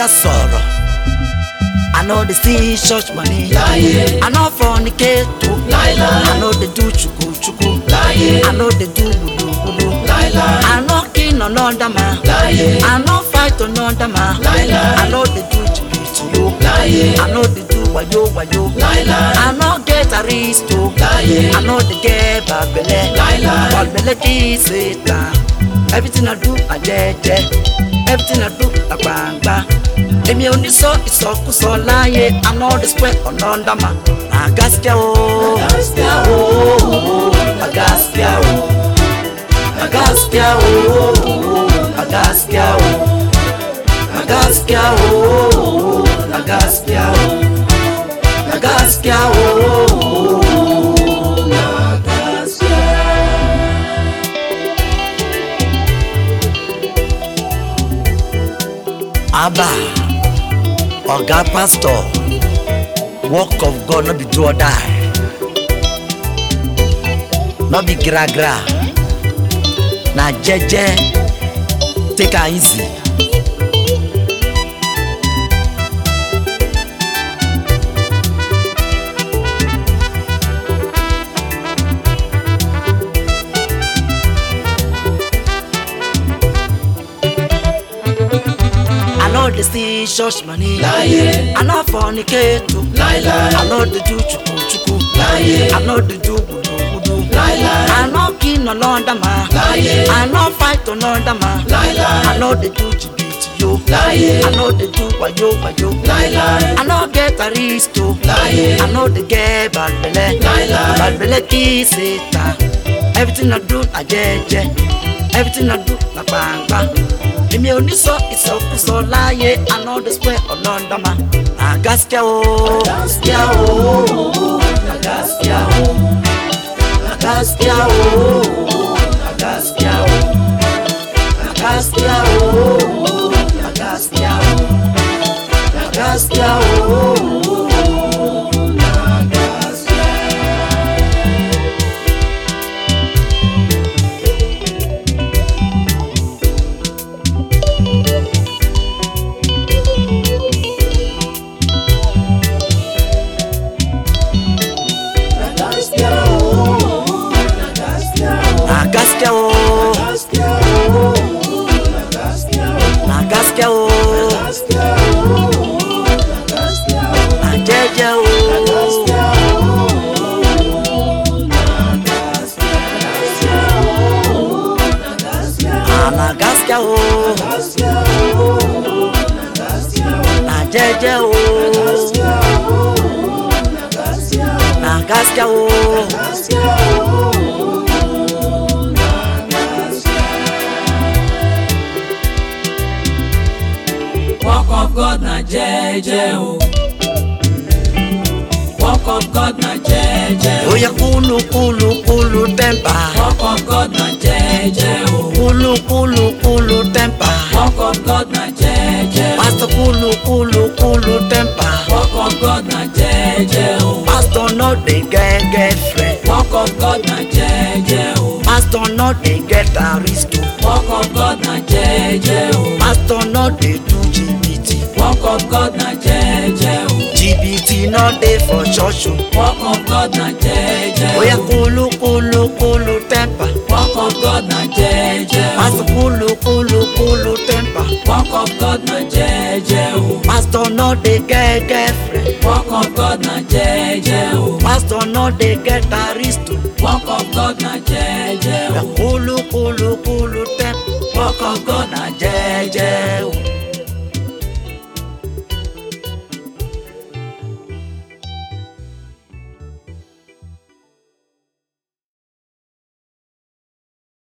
yà sọ̀rọ̀. I know they see church money. Láyé. I know fornicate too. Láíláí. I know they do chuku chuku. Láyé. I know they do wudu wudu. Láíláí. I know kill another man. Láyé. I know fight another man. Láíláí. I know they do jìbìtì yo. Láyé. I know they do wayo wayo. Láíláí. I know get aristo. Láyé. I know they get babele. Láíláí. Babele kì í ṣe tán. Everything I do, I jẹ́jẹ́. Everything I do, I gbangba. Èmi ò ní sọ ìsọkúsọ láyé. I know the spread ọ̀nà ọ̀dàmà. Àgàsíkẹ́ o. Àgàsíkẹ́ o. Àgàsíkẹ́ o. Àgàsíkẹ́ o. Àgàsíkẹ́ o. Àgàsíkẹ́ o. Àgàsíkẹ́ o. Àgàsíkẹ́ o. Abba, Oga Pastor, work of God no be do or die, no be gra gra, na jeje, take am easy. I know they see church money. Láyé. I know fornicate too. Láíláí. I know they do chuku chuku. Láyé. I know they do wudu wudu. Láíláí. I know kill another man. Láyé. I know fight another man. Láíláí. I know they do jìbìtì yo. Láyé. I know they do wayo wayo. Láíláí. I know get aristo. Láyé. I know they get bad belle. Láíláí. Bad belle kì í ṣe tán. Everything I do, I jẹ́jẹ́. Everything I do, na gbangba. Èmi ò ní sọ ìsọkúsọ láyé. I know the square ọlọ́ndàmà. Àgàsíkẹ́ o. Àgàsíkẹ́ o. Àgàsíkẹ́ o. Àgàsíkẹ́ o. Àgàsíkẹ́ o. Àgàsíkẹ́ o. Àgàsíkẹ́ o. Àgàsíkẹ́ o. Àgàsíkẹ́ o. Àgàsíkẹ́ o. Àjẹ́jẹ́ o. Ànàgàsíkẹ́ o. Àjẹ́jẹ́ o. Àgàsíkẹ́ o. Work of God na jẹ́jẹ́ o. Work of God na jẹ́jẹ́ o. Oya kulu kulu kulu tempa. Work of God na jẹ́jẹ́ o. Kulu kulu kulu tempa. Work of God na jẹ́jẹ́ o. Pastor kulu kulu kulu tempa. Work of God na jẹ́jẹ́ o. Pastor no dey get girlfriend. Work of God na jẹ́jẹ́ o. Pastor no dey get aristo. Work of God na jẹ́jẹ́ o. Pastor no dey do jìbìtì. Work of God na jẹ́jẹ́ o. Jìbìtì no dey for church o. Work of God na jẹ́jẹ́ Oya o. kulu kulu kulu tempa. Work of God na jẹ́jẹ́ o. Pastor kulu kulu kulu tempa. Work of God na jẹ́jẹ́ o. Pastor no dey get girlfriend. Work of God na jẹ́jẹ́ o. Pastor no dey get aristo. Work of God na jẹ́jẹ́ Oya o. kulu kulu kulu tempa. Work of God na jẹ́jẹ́ o.